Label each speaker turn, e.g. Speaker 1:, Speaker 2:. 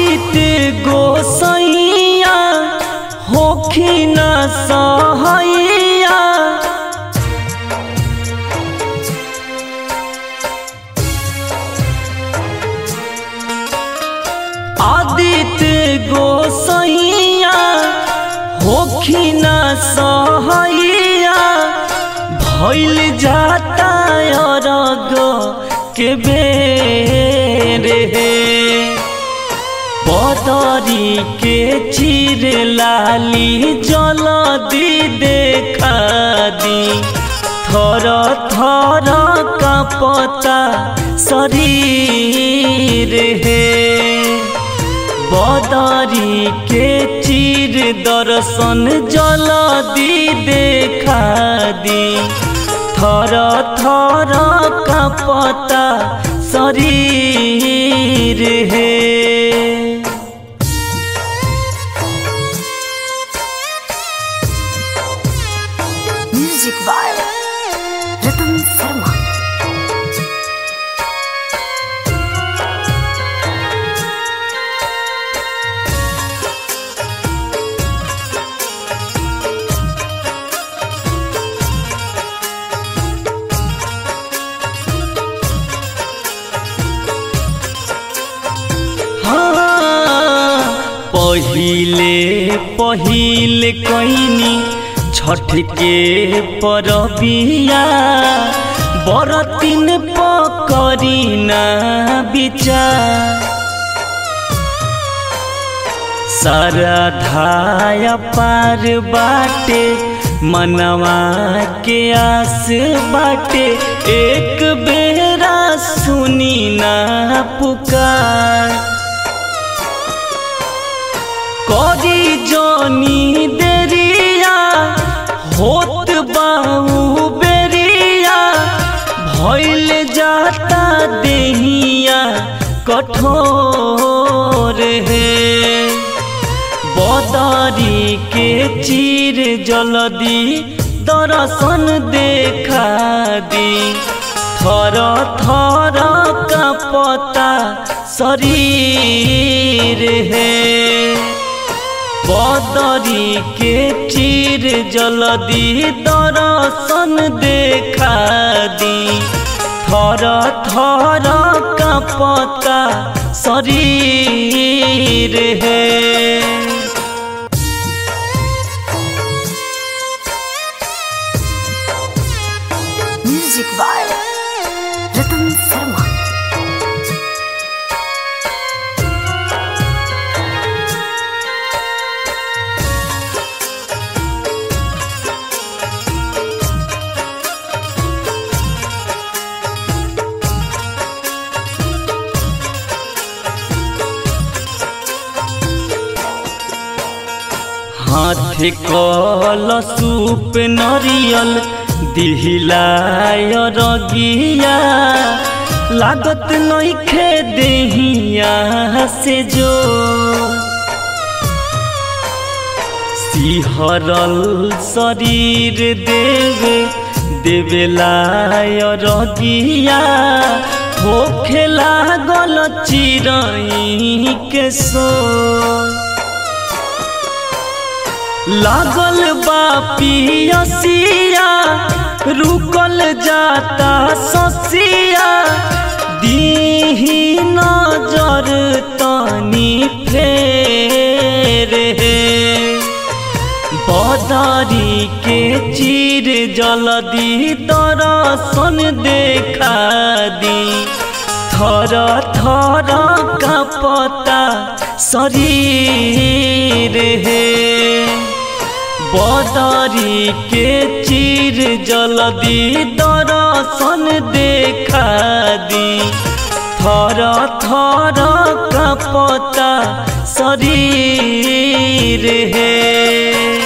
Speaker 1: आदित्य गोसैया होखिन सहैया आदित्य गोसैया होखिन सहैया भैल जाता अरग के बेर हे बदरी के चिर लाली जल दी देखा दी थर थर का पता शरीर है बदरी के चिर दर्शन जल दी देखा दी थर थर का पता शरीर है
Speaker 2: म्यूजिक बाय रतन शर्मा
Speaker 1: हाँ, पहिले पहिले कैनी छठ के परबिया बरतिन पकरी ना विचार सारा धाया पार बाटे मनवा के आस बाटे एक बेरा सुनी ना पुकार करी जोनी देरिया होत बाऊ बेरिया भइल जाता देहिया कठोर है बदरी के चीर जलदी दर्शन देखा दी थर थर का पता शरीर है बदरी के चीर जलदी दर्शन देखा दी थर थर का पता शरीर है
Speaker 2: म्यूजिक बाय रतन शर्मा
Speaker 1: हाथ कल सूप नरियल दिहिलाय रगिया लागत नइखे देहिया से जो सिहरल शरीर देवे देवेलाय रगिया होखे लागल चिरई के सो लागल बा पियसिया रुकल जाता ससिया दीही नजर तनी फेर हे बदरी के चीर जलदी दर्शन देखा दी थर थर का पता शरीर है बदरी के चीर जलदी दर्शन देखा दी थर थर का पता शरीर है